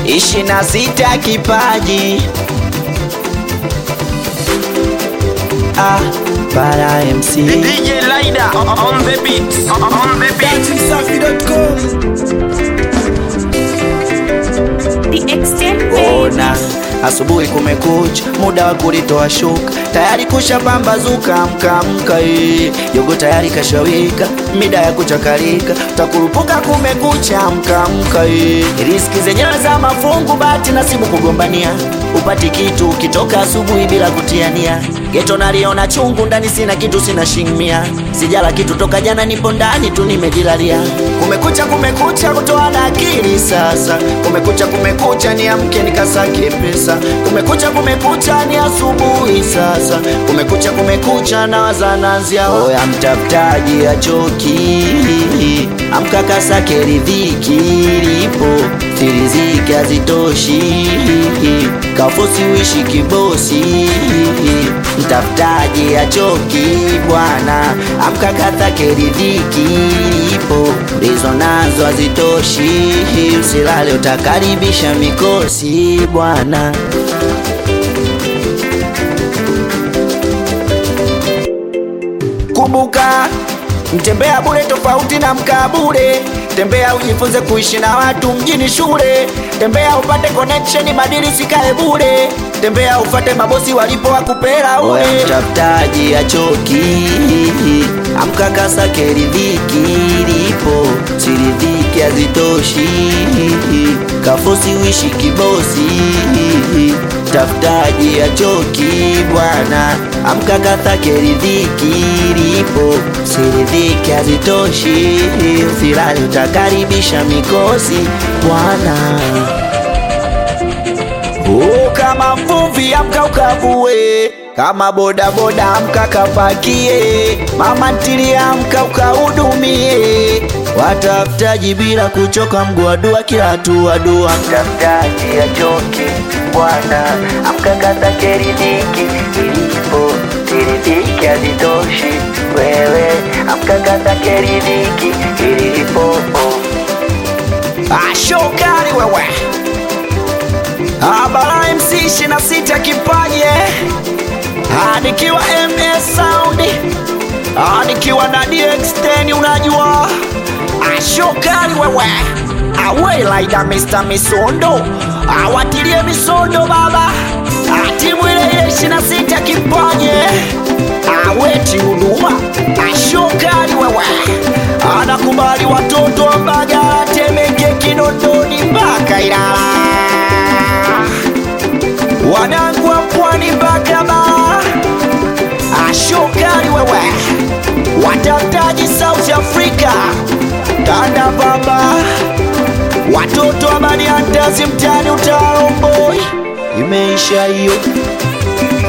ishirini na sita kipaji ah, Bara MC DJ Lida on the beat. On the beat. The extent baby. ona asubuhi kumekucha, muda wa kulitoa shuka, tayari kusha pambazuka, amka amka, eh. jogo tayari kashawika, mida ya kuchakarika, takurupuka kumekucha, amka amka, eh. riski zenyewe za mafungu, bahati nasibu kugombania, upati kitu ukitoka asubuhi bila kutiania, geto naliona chungu, ndani sina kitu, sina shingmia, sijala kitu toka jana, nipo ndani tu nimejilalia, kumekucha kumekucha, kutoa na akili sasa, kumekucha kumekucha, niamke nikasake pesa, kumekucha kumekucha, ni asubuhi sasa, kumekucha kumekucha, na wazanazia oya, mtafutaji achoki, amka kasake ridhiki lipo, firiziki hazitoshi, kafosi uishi kibosi, mtafutaji achoki bwana, amka kasake ridhiki lipo, ndizo nazo hazitoshi, usilale utakaribisha mikosi bwana. Kumbuka, mtembea bure tofauti na mkaa bure. Tembea ujifunze kuishi na watu mjini shule. Tembea upate connection, madili sikae bure. Tembea ufate mabosi walipo wakupera ule. Oya mtafutaji achoki, amka kasake ridhiki lipo, siridhiki hazitoshi, kafosi uishi kibosi tafutaji achoki bwana, amka kasake ridhiki lipo, siridhiki hazitoshi, usilale utakaribisha mikosi bwana. Oh, kama mvuvi amka ukavue, kama bodaboda amka kapakie, mama ntilie amka ukahudumie, watafutaji bila kuchoka, mguu wa dua kila hatua dua. Mtafutaji achoki bwana, amka kasake ridhiki ilipo, siridhiki hazitoshi, wewe amka kasake ridhiki ilipo. Ashokari wewe Abara MC 26 kipaje Nikiwa MS Sound Ah, nikiwa na DX10 unajua Ashokari wewe Awe laida Mr. Misondo Awatilie misondo baba Ah, timu ile ile 26 kipaje Aweti huduma Ashokari wewe Anakubali watoto wa Mbagala Temeke Kinondoni mpaka Ilala wanangu wa pwani mpaka bara, ashokari wewe, watafutaji South Africa, tanda baba, watoto wa Baniandazi mtani utaromboi, imeisha hiyo.